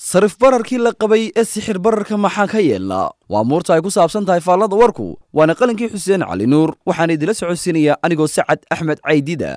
sarif bararkii la qabay ee sixir bararka maxaa ka yeelnaa waa muurta ay ku saabsan tahay faallada warku waana qalinkii xuseen cali nuur waxaana idila socodsiinaya anigoo sacad axmed caydida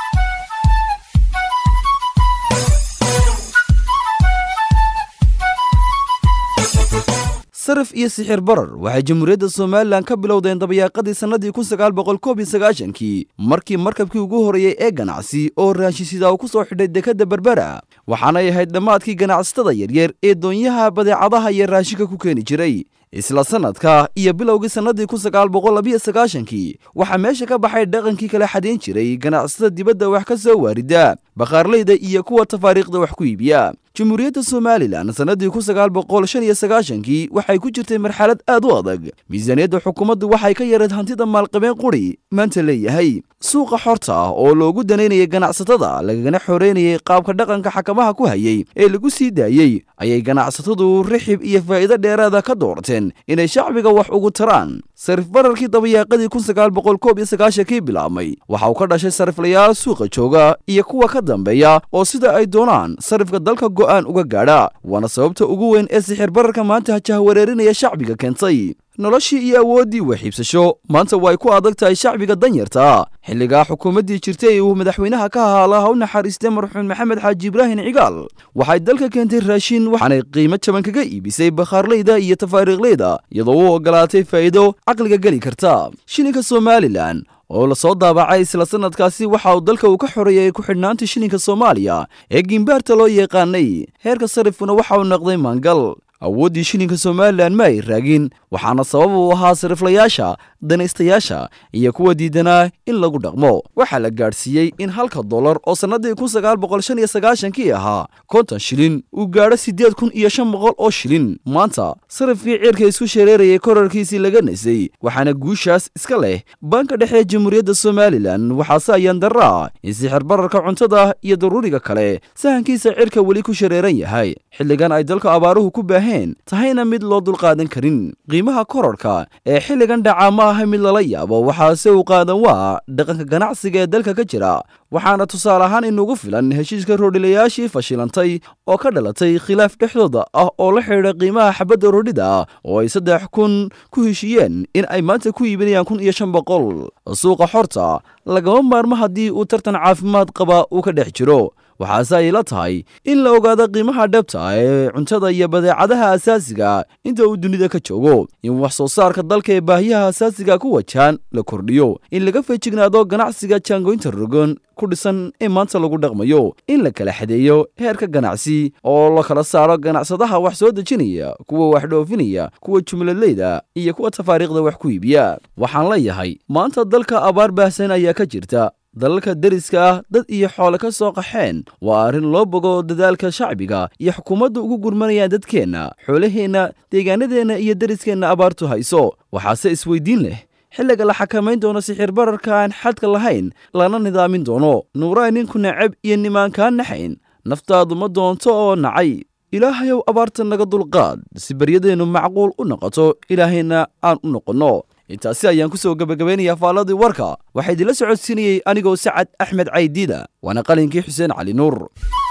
sarif iyo sixir barar waxay jamhuuriyadda somalilan ka bilowdeen dabayaaqadii sannadii kun sagaal boqol koob iyo sagaashankii markii markabkii ugu horreeyey ee ganacsi oo raashisidaa uu ku soo xidhay dekadda berbera waxaanay ahayd dhammaadkii ganacsatada yaryar ee doonyaha badeecadaha iyo raashinka ku keeni jiray isla sannadka iyo bilowgii sannadii kun sagaal boqol labiyo sagaashankii waxaa meesha ka baxay dhaqankii kala xadayn jiray ganacsatada dibadda wax ka soo waarida bakhaarleyda iyo kuwa tafaariikhda wax ku iibiya jamhuuriyadda somalilan sannadii kun sagaal boqol shan iyo sagaashankii waxay ku jirtay marxalad aad u adag miisaaniyadda xukuumaddu waxay ka yareed hantida maalqabeen quri maanta leeyahay suuqa xorta ah oo loogu danaynayay ganacsatada lagagana xoreynayay qaabka dhaqanka xakamaha ku hayay ee lagu sii daayey ayay ganacsatadu rixib iyo faa'iido dheeraada ka doorteen inay shacbiga wax ugu taraan sarif bararkii dabayaaqadii kun sagaal boqol koob iyo sagaashankii bilaabmay waxa uu ka dhashay sariflayaal suuqa jooga iyo kuwa ka dambeeya oo sida ay doonaan sarifka dalka go'aan uga gaadha waana sababta ugu weyn ee sixir bararka maanta hajahwareerinaya shacbiga keentay noloshii iyo awooddii waxiibsasho maanta way ku adag tahay shacbiga danyarta xilligaa xukuumaddii jirtay uu madaxweynaha ka ahaa laha u naxariistay marxuun maxamed xaaji ibraahin cigaal waxay dalka keentay raashin waxaanay qiimo jaban kaga iibisay bakhaarleyda iyo tafaariiqleyda iyadoo u ogolaatay faa'iido caqliga geli karta shilinka somalilan oo lasoo daabacay isla sannadkaasi waxa uu dalka uu ka xoreeyay ku xidhnaanta shilinka soomaaliya ee gimbaarta loo yaqaanay heerka sarifkuna waxa uu noqday maangal awooddii shilinka somalilan ma ay raagin waxaana sabab uu ahaa sariflayaasha danaystayaasha iyo kuwa diidanaa in lagu dhaqmo waxaa la gaadhsiiyey in halka dollar oo sannadii kun sagaal boqol shan iyo sagaashankii ahaa konton shilin uu gaadho siddeed kun iyo shan boqol oo shilin maanta sarifkii cirka isku shareerayay korarkiisii laga nasay waxaana guushaas iska leh banka dhexe jamhuuriyadda somalilan waxaase ayaan darraa in sixir bararka cuntada iyo daruuriga kale sahankiisa cirka weli ku shareeran yahay xilligan ay dalka abaaruhu ku baaheen tahayna mid loo dulqaadan karin qiimaha korarka ee xilligan dhaca ma aha mid lala yaabo waxaase uu qaadan waa dhaqanka ganacsiga ee dalka ka jira waxaana tusaale ahaan inugu filan heshiiska roodhilayaashii fashilantay oo ka dhalatay khilaaf dhexdooda ah oo la xidhiidha qiimaha xabadda roodhida oo ay saddex kun ku heshiiyeen in ay maanta ku iibinayaan kun iyo shan boqol suuqa xorta lagama maarmo haddii uu tartan caafimaad qaba uu ka dhex jiro waxaase ay la tahay in la ogaado qiimaha dhabta ee cuntada iyo badeecadaha asaasiga inta uu dunida ka joogo in wax soo saarka dalka ee baahiyaha asaasiga ku wajahan la kordhiyo in laga feejignaado ganacsiga jaangoynta rogon ku dhisan ee maanta lagu dhaqmayo in la kala xadeeyo heerka ganacsi oo la kala saaro ganacsadaha wax soo dejinaya kuwa wax dhoofinaya kuwa jumladleyda iyo kuwa tafaariikhda wax ku iibiya waxaan leeyahay maanta dalka abaar baahsan ayaa ka jirta dalalka deriska ah dad iyo xoole ka soo qaxeen waa arrin loo bogo dadaalka shacbiga iyo xukuumadda ugu gurmanayaan dadkeenna xoolaheenna deegaanadeenna iyo deriskeenna abaartu hayso waxaase isweydiin leh xilliga la xakamayn doono sixir bararka aan xadka lahayn lana nidaamin doono nuuraa ninku nacab iyo nimaankaa naxayn naftaadu ma doonto oo nacay ilaahayow abaarta naga dulqaad si baryadeennu macquul u noqoto ilaahayna aan u noqonno intaasi ayaan ku soo gebagabaynayaa faalladii warka waxaa idinla socodsiinayey anigoo sacad axmed caydiida waana qalinkii xuseen cali nuur